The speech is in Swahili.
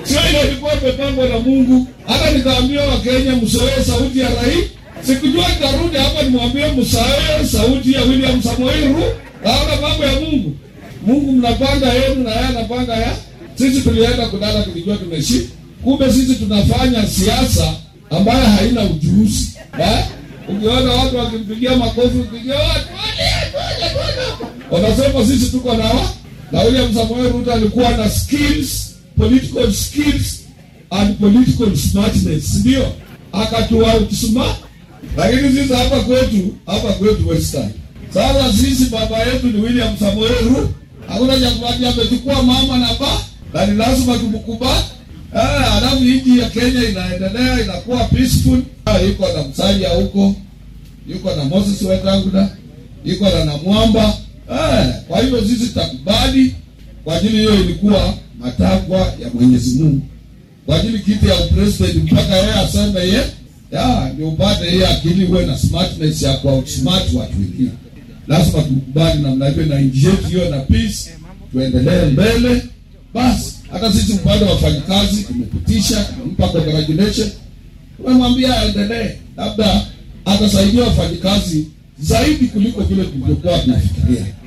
sio ile ilikuwa imepangwa na Mungu. Hata nikaambia Wakenya msoee sauti ya rais, sikujua nitarudi hapa nimwambie msoee sauti ya William Samoei Ruto. Naona mambo ya Mungu. Mungu mnapanga yenu na yeye anapanga ya sisi. Tulienda kulala tulijua tumeshi, kumbe sisi tunafanya siasa ambayo haina ujuzi eh? Ukiona watu wakimpigia makofi, ukipigia watu wanasema sisi tuko na wa na William Samoei Ruto alikuwa na skills, political skills and political smartness, ndio akatua outsmart. Lakini sisi hapa kwetu, hapa kwetu Western, sasa sisi baba yetu ni William Samoei Ruto, hakuna cha kupatia, amechukua mama na ba na ni lazima tumkubali. Ah, alafu nchi ya Kenya inaendelea inakuwa peaceful. Ah, yuko na Musalia huko, yuko na Moses Wetangula, yuko na Namwamba. Ah, kwa hivyo sisi tutakubali kwa ajili hiyo ilikuwa matakwa ya Mwenyezi Mungu. Kwa ajili kiti ya president mpaka yeye aseme ye, ya ndio upate hiyo akili uwe na smartness ya kwa outsmart watu wengine. Lazima tukubali namna hiyo na nchi yetu hiyo na peace, tuendelee mbele. Basi hata sisi upande wa wafanyakazi tumepitisha, tumempa congratulation, tumemwambia aendelee, labda atasaidia wafanyakazi zaidi kuliko vile tulivyokuwa tunafikiria.